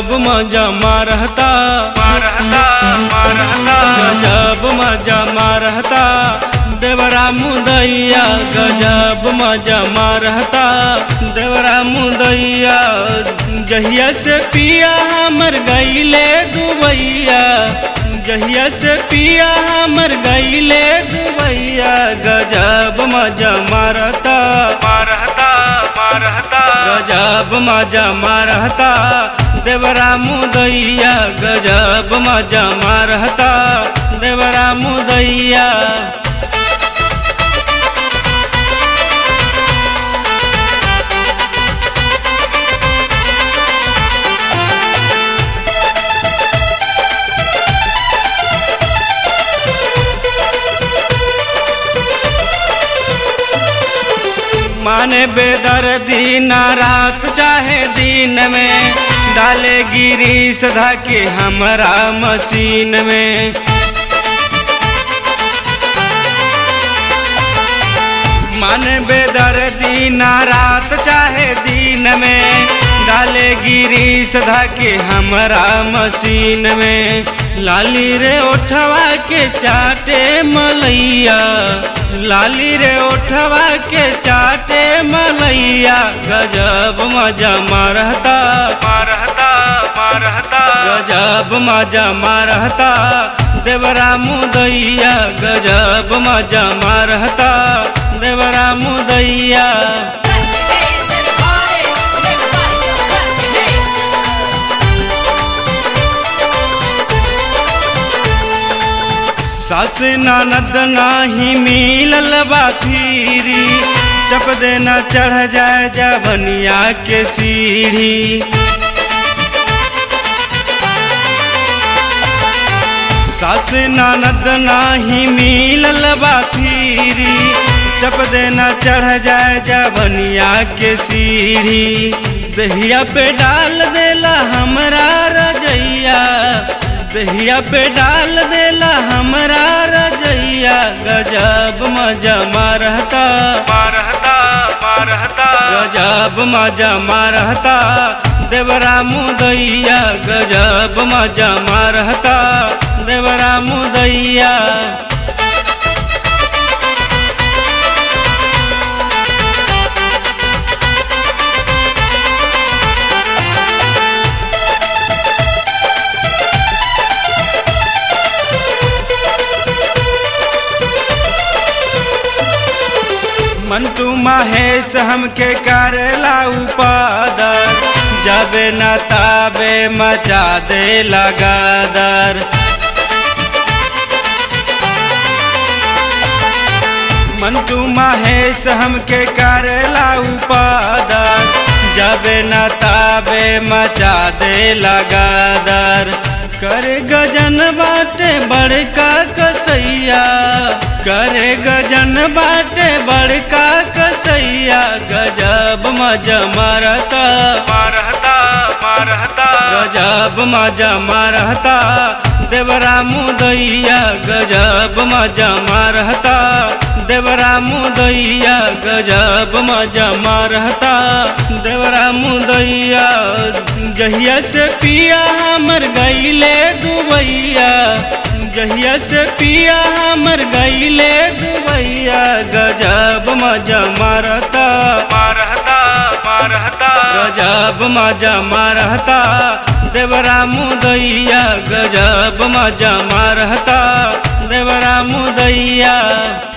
गजब मजा मारहता मारहता मारहता गजब मजा मारहता देवरा मुदैया गजब मजा मारहता देवरा मुदैया जहिया से पिया हमर गईले दुबैया जहिया से पिया हमर गईले दुबैया गजब मजा मारता मारहता मारहता गजब मजा मारहता देवरा मुदैया गजब मजा मारहता देवरा मुदैया माने बेदर्दी ना रात चाहे दिन में डाले गिरी सधा के हमरा मशीन में माने बेदर्दी ना रात चाहे दिन में डाले गिरी सधा के हमरा मशीन में लाली रे ओठवा के चाटे मलैया लाली रे ओठवा के चाटे मलैया गजब मजा मारहता मारहता मारहता गजब मजा मारहता देवरा मुदैया गजब मजा मारहता देवरा मुदैया सास ननद नाही मिलल बा फिरी टप देना चढ़ जाए जबनिया के सीढ़ी सास ननद नाही मिलल बा फिरी टप देना चढ़ जाए जबनिया के सीढ़ी दहिया पे डाल देला हमरा रजैया दहिया पे डाल देला हमरा रजैया गजब मजा मारहता मारहता मारहता गजब मजा मारहता देवरा मुदैया गजब मजा मारहता देवरा मुदैया मंटू महेश हमके करेला उपादर जबे न ताबे मचा दे लगादर मंटू महेश हमके करेला उपादर जबे न ताबे मचा दे लगादर कर गजन बाटे बड़का कसैया करे गजन बाटे बड़का कसैया गजब मजा मारता मारहता मारहता गजब मजा मारता देवरा मुदैया गजब मजा मारता देवरा मुदैया गजब मजा मारता देवरा मुदैया जहिया से पिया हमर गईले दुबैया जहिया से पिया हमर गईले दुबैया गजब मजा मारता मारहता मारहता गजब मजा मारहता देवरा मुदैया गजब मजा मारहता देवरा मुदैया